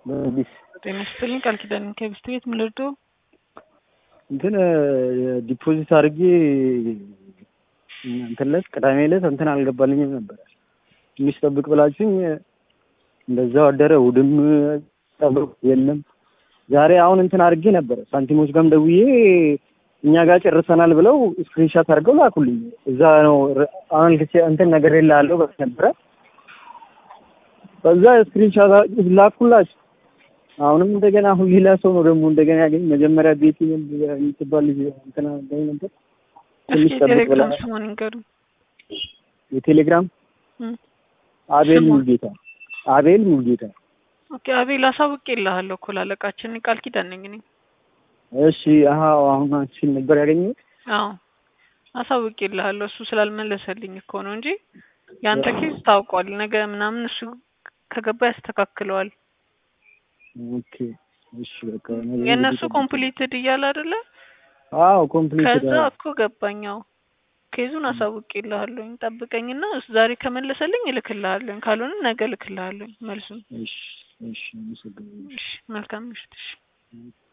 በአዲስ ጤና ይስጥልኝ ቃል ኪዳን ከብስት ቤት ምን ልርዳው? እንትን ዲፖዚት አድርጌ እንትን ዕለት ቅዳሜ ዕለት እንትን አልገባልኝም ነበር። ትንሽ ጠብቅ ብላችሁኝ እንደዛው አደረ። እሑድም ጠብቅ የለም። ዛሬ አሁን እንትን አድርጌ ነበር ሳንቲሞች ጋርም ደውዬ እኛ ጋር ጨርሰናል ብለው ስክሪንሻት አድርገው ላኩልኝ። እዛ ነው አሁን እንትን ነገር የላለሁ ነበረ በዛ ስክሪንሻት ላኩላችሁ። አሁንም እንደገና አሁን ሌላ ሰው ነው ደግሞ እንደገና ያገኝ መጀመሪያ ቤት የምትባል ልጅ እንትና ገኝ ነበር ትንሽ ጠብቅ ብላ ስሙን ንገሩ። የቴሌግራም አቤል ሙልጌታ አቤል ሙልጌታ። ኦኬ አቤል አሳውቄልሃለሁ እኮ ላለቃችን ቃል ኪዳን ነኝ እኔ። እሺ አሀ አሁን አንቺን ነበር ያገኘሁት። አዎ አሳውቄልሃለሁ። እሱ ስላልመለሰልኝ እኮ ነው እንጂ ያንተ ኬዝ ታውቋል። ነገ ምናምን እሱ ከገባ ያስተካክለዋል። ኦኬ እሺ በቃ የእነሱ ኮምፕሊትድ እያለ አይደለ? አዎ ኮምፕሊትድ ከዛ እኮ ገባኛው ኬዙን አሳውቄልሃለሁኝ። ጠብቀኝና ዛሬ ከመለሰልኝ እልክልሃለሁኝ፣ ካልሆነ ነገ እልክልሃለሁኝ መልሱን። እሺ እሺ አመሰግናለሁ። እሺ መልካም ምሽት። እሺ